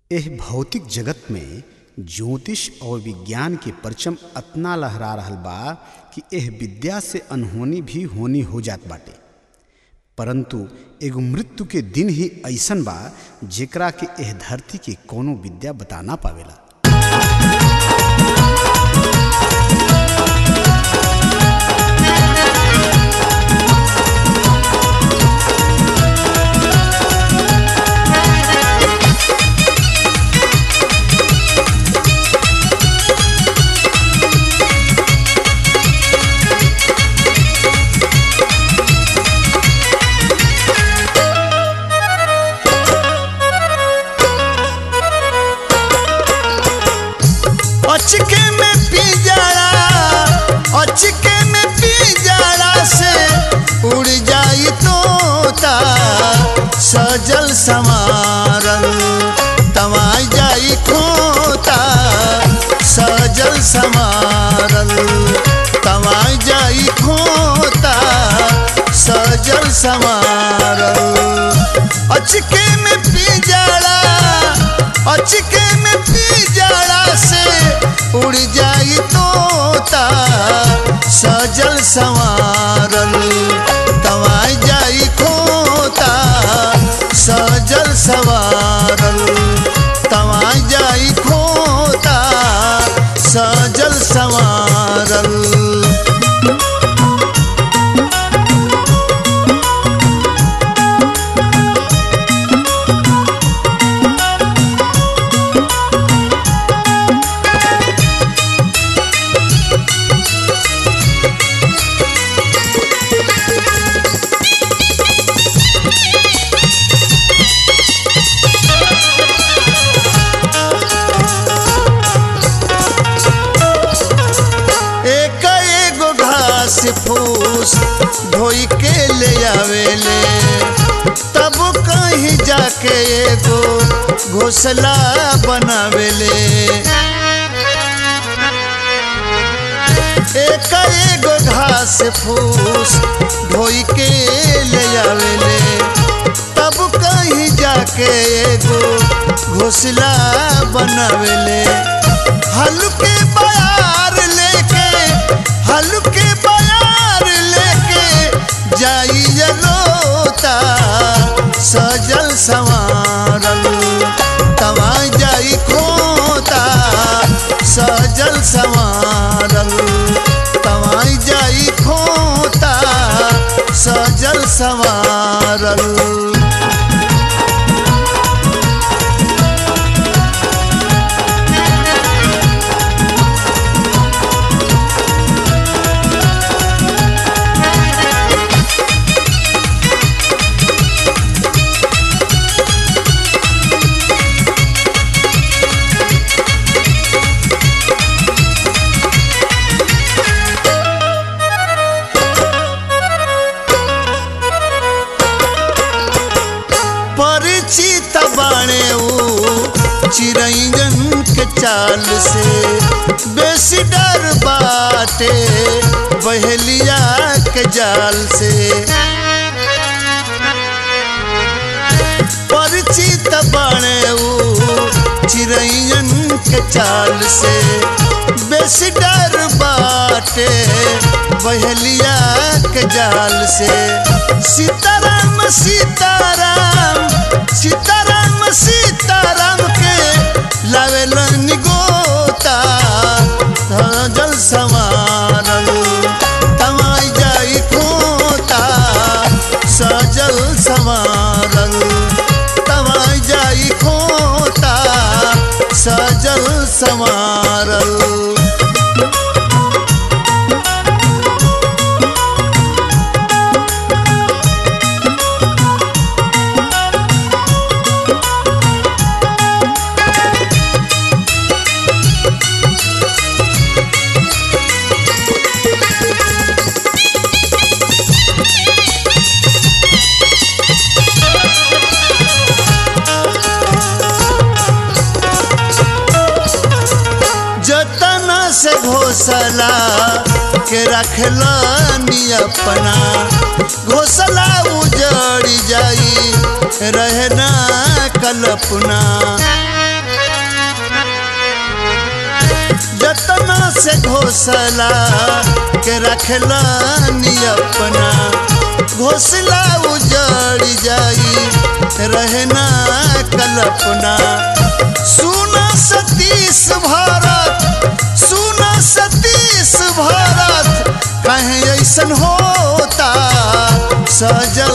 एह भौतिक जगत में ज्योतिष और विज्ञान के परचम अतना लहरा रहल बा कि एह विद्या से अनहोनी भी होनी हो जात बाटे परंतु एगो मृत्यु के दिन ही ऐसन बा जेकरा के एह धरती के कोनो विद्या बता ना पावेला अचके में पिजड़ा अचके में पिजड़ा से उड़ जाई तोता सजल समारल तमाई जाई खोता सजल समारल तमाई जाई खोता सजल समारल अचके में पिजड़ा अचके में पिजड़ा से उड़ जाई तोता सजल संवारल तवाई जाई खोता सजल संवारल तवाई जाई खोता सजल संवारल एक एगो घास फूस धोई के ले आवेले तब कहीं जाके एगो घोसला बनावेले एक एगो घास फूस धोई के ले आवेले तब कहीं जाके एगो घोसला बनावेले हल्के बयार लेके हल्के बयार लेके जाई जलोता सजल संवारल तवाई जाई खोता सजल संवारल तवाई जाई खोता सजल संवारल परिचित बाणे ऊ चिरैजन के चाल से बेसी डर बाटे बहेलिया के जाल से परिचित बाणे ऊ चिरैजन के चाल से बेसी डर बाटे बहेलिया के जाल से सीताराम सीताराम सीताराम सीताराम के लावेलन गोता जल समारल तमाई जाई खोता सजल समारल तमाई जाई खोता सजल समारल जतना से घोसला के रखलानी अपना घोसला उजड़ जाई रहना कल्पना से घोसला के रखलानी अपना घोसला उजड़ जाई रहना कल्पना सुना सतीश भारत सुना सतीश भारत कहीं ऐसन होता सजल